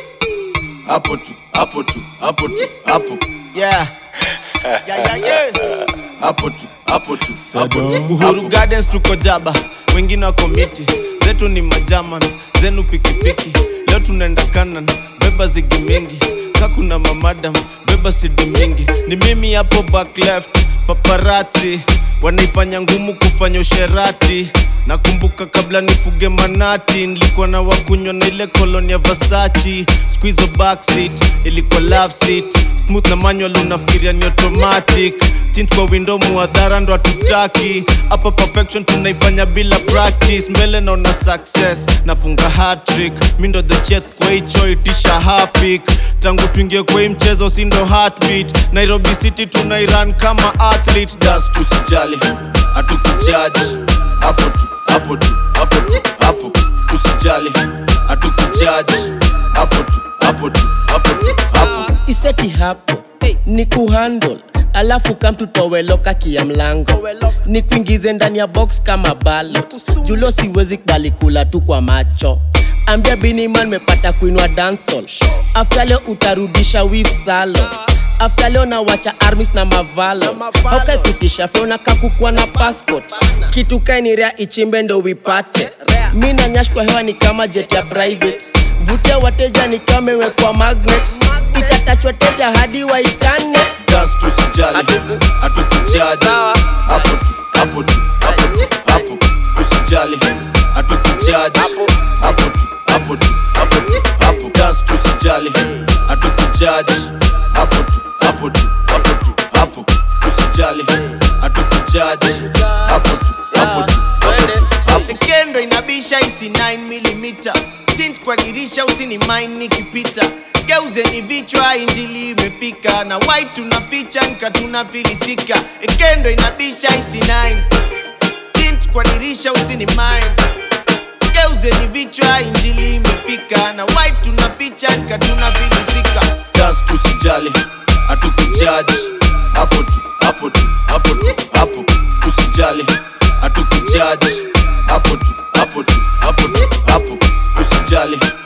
hapo tu hapo tu hapo tu hapo Yeah. Yeah, yeah, yeah. hapo tu hapo tu hapo tu Uhuru Gardens tuko jaba, wengine wako miti, zetu ni majaman, zenu pikipiki. Leo tunaenda kanan, beba zigi mingi, kakuna mamadam, beba sidi mingi. Ni mimi hapo back left, paparazzi wanaifanya ngumu kufanya usherati. Nakumbuka kabla nifuge manati, nilikuwa na wakunywa na ile koloni ya Versace. Squeeze backseat, ilikuwa love seat, smooth na manual, unafikiria ni automatic tint kwa window muadhara ndo hatutaki hapa perfection tunaifanya bila practice mbele naona success nafunga hatrick mi ndo the chef kwa hicho itisha hapik tangu tuingie kwa hii mchezo si ndo heartbeat nairobi city tunairan kama athlete dance tusijali hatukujaji hapo tu hapo tu hapo tu hapo usijali hatukujaji hapo tu hapo tu hapo tu hapo iseti hapo ni kuhandle alafu kamtutoweloka kia mlango ni kuingize ndani ya box kama balo julo siwezi kubali kula tu kwa macho ambia biniman mepata kuinua dansol afta leo utarudisha wif salo afta leo nawacha armis na mavalo haukaikutisha feona kakukua na passport kitu kainirea ichimbe ndo wipate mi na nyash kwa hewa ni kama jet ya private vutia wateja ni kama imewekwa magnet itatachwa teja hadi waitane dance tusijali hatukujaji hapo tu hapo tu hapo tu hapo usijali hatukujaji hapo tu hapo tu hapo tu hapo dance tusijali hatukujaji hapo tu hapo tu hapo tu hapo usijali hatukujaji hapo tu hapo tu hapo tu hapo kendo inabisha isi 9mm tint kwa dirisha usini mine nikipita geuzeni vichwa injili imefika na white tunaficha nka tunafilisika kendo inabisha isi 9 tint kwa dirisha usini mine geuzeni vichwa injili imefika na white tunaficha nka tunafilisika dance tusijali hatukujaji hapo tu hapo tu hapo tu hapo usijali hatukujaji hapo tu hapo tu hapo tu hapo usijali